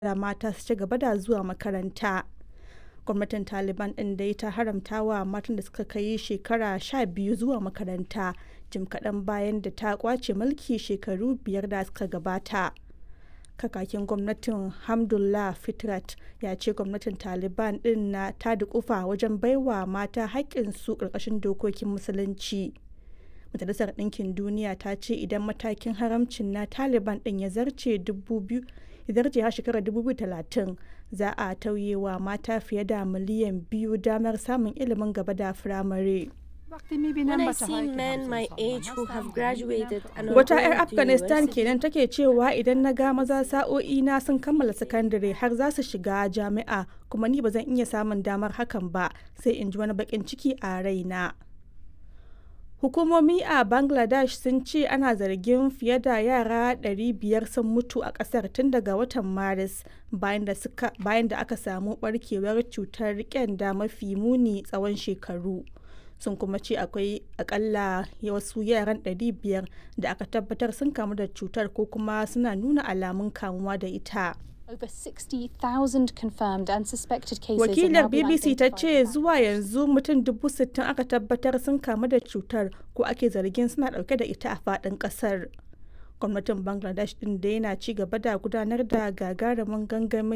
da mata su ci gaba da zuwa makaranta. Gwamnatin Taliban ɗin dai ta haramta wa matan da suka kai shekara 12 zuwa makaranta jim kaɗan bayan da ta ƙwace mulki shekaru biyar da suka gabata. Kakakin gwamnatin Hamdullah Fitrat ya ce gwamnatin Taliban ɗin na ta dukufa wajen baiwa mata haƙƙinsu ƙarƙashin dokokin Musulunci. Majalisar Ɗinkin Duniya ta ce idan matakin haramcin na Taliban ɗin ya zarce har shekarar 2030 za a tauye wa mata fiye da miliyan biyu damar samun ilimin gaba da firamare. When I see men my age who have graduated and are Wata going 'yar to Afghanistan university, kenan take cewa idan na ga maza sa'o'i na sun kammala sakandare har za su shiga jami'a kuma ni ba zan iya samun damar hakan ba sai in ji wani bakin ciki a raina. Hukumomi a Bangladesh sun ce ana zargin fiye da yara 500 sun mutu a kasar tun daga watan Maris bayan da suka- bayan da aka samu barkewar cutar kyanda mafi muni tsawon shekaru. Sun kuma ce akwai akalla wasu yaran 500 da aka tabbatar sun kamu da cutar ko kuma suna nuna alamun kamuwa da ita. Over 60,000 confirmed and suspected cases have now Wakilar been BBC ta identified ce in zuwa yanzu mutum dubu sittin aka tabbatar sun kamu da cutar ko ake zargin suna dauke da ita a faɗin ƙasar. Gwamnatin Bangladesh ɗin da yana ci gaba da gudanar da gagarumin gangamin